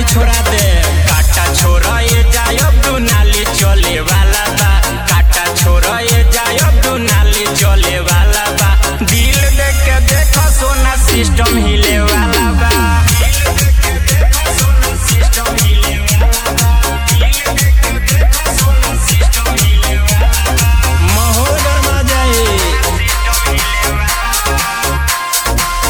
रंगदारी छोड़ा दे काटा छोरा ये जाय अब तू नाली चले वाला बा काटा छोरा ये जाय अब तू नाली चले वाला बा दिल देख के देखो सोना सिस्टम हिले वाला बा दिल देख के देखो सोना सिस्टम हिले वाला बा दिल देख के देखो सोना सिस्टम हिले वाला बा माहौल गरमा जाए सिस्टम हिले वाला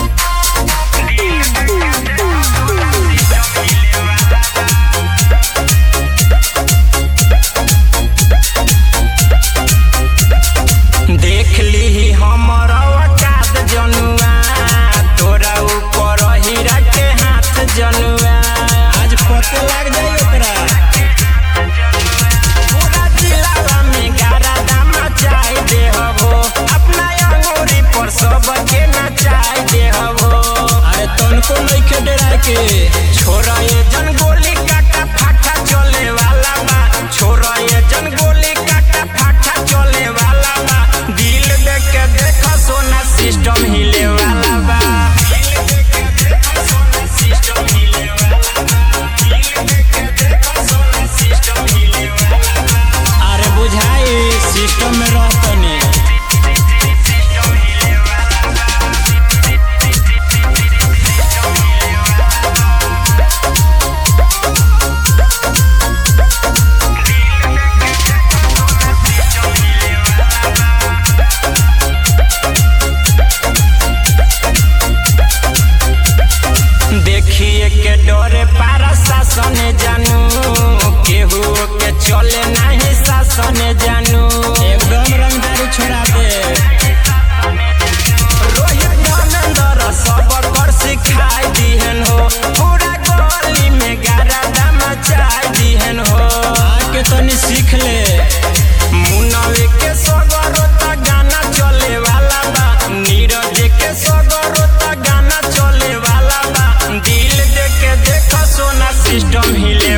देख ली हमर औकात जनुआ तोरा ऊपर हीरा के हाथ जनुआ आज पते लग जाए ओकरा पूरा जिला में गारा दाम चाय दे हबो अपना अंगूरी पर सबके नचाय दे हबो अरे तनको नइखे डरा के छोरा ये जन गोली काटा फाटा चले वाला बा छोरा ये जन गोली काटा फाटा चले वाला बा दिल देख के देखो सोना सिस्टम हिले वाला बा दिल देख के देखो सोना सिस्टम हिले वाला बा दिल देख के देखो सोना सिस्टम हिले वाला बा अरे बुझाई सिस्टम में रहतनी सिस्टम हिले वाला बा देखिए के डरे पारा शासन जानू केहू के चले नहीं शासन जानू एकदम रंगदारी छोड़ा दे रोहित धर्मेंद्र सब कर सिखाई दिहन हो पूरा गली में गारा दाम चाय दिहन हो आके तनी सीख ले मुनवे के सगरो त गाना चले वाला बा नीरज के सगरो त गाना चले वाला बा दिल देख के देखो सोना सिस्टम हिले